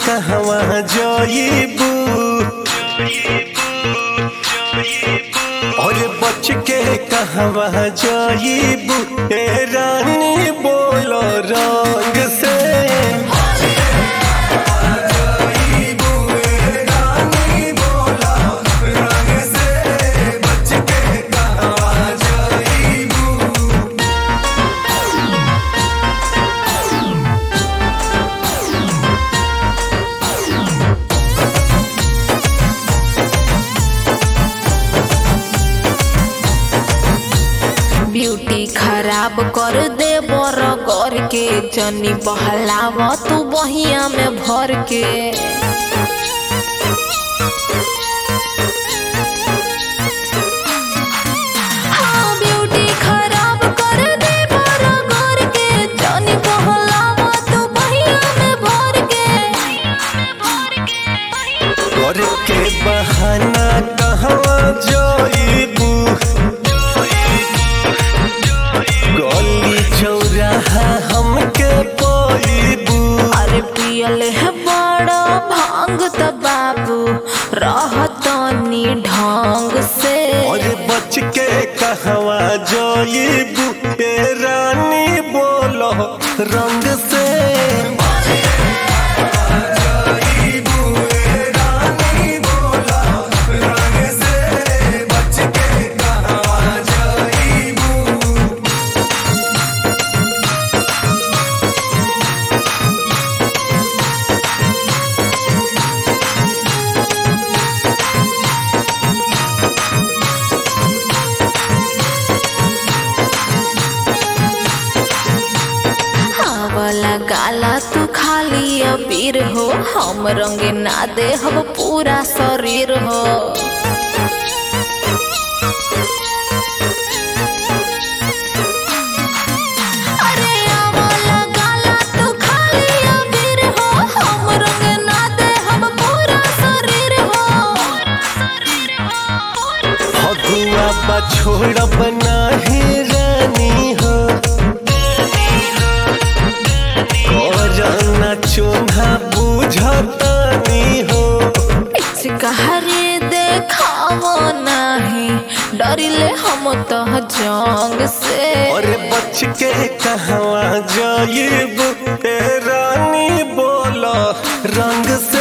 कहवा जाइबू और बच के कहवा जाइबू ए रानी बोलो रंग से ब्यूटी खराब कर दे बरगर के जनी बहलाव तू बहिया में भर के हाँ, ब्यूटी खराब कर दे बरगर के जनी बहलाव तू बहिया में भर के और के बहाना कहवा जाइबू गली चौराहा हमके पाइबू अरे पियल है बड़ा भांग त बाबू रहतनी ढंग से और बच के कहवा जाइबू ए रानी बोलो रंग से वाला गाला तू खाली अबीर हो हम रंग ना दे हम पूरा शरीर हो अरे आ वाला गाला तू खाली अबीर हो हम रंग ना दे हम पूरा शरीर हो फगुआ बा छोड़ब नाही रानी हो करना चोन्हा बुझतानी हो कहरे देखावो नाही डरिले हम तो जंग से और बच के कहवा जाइब ए रानी बोलो रंग से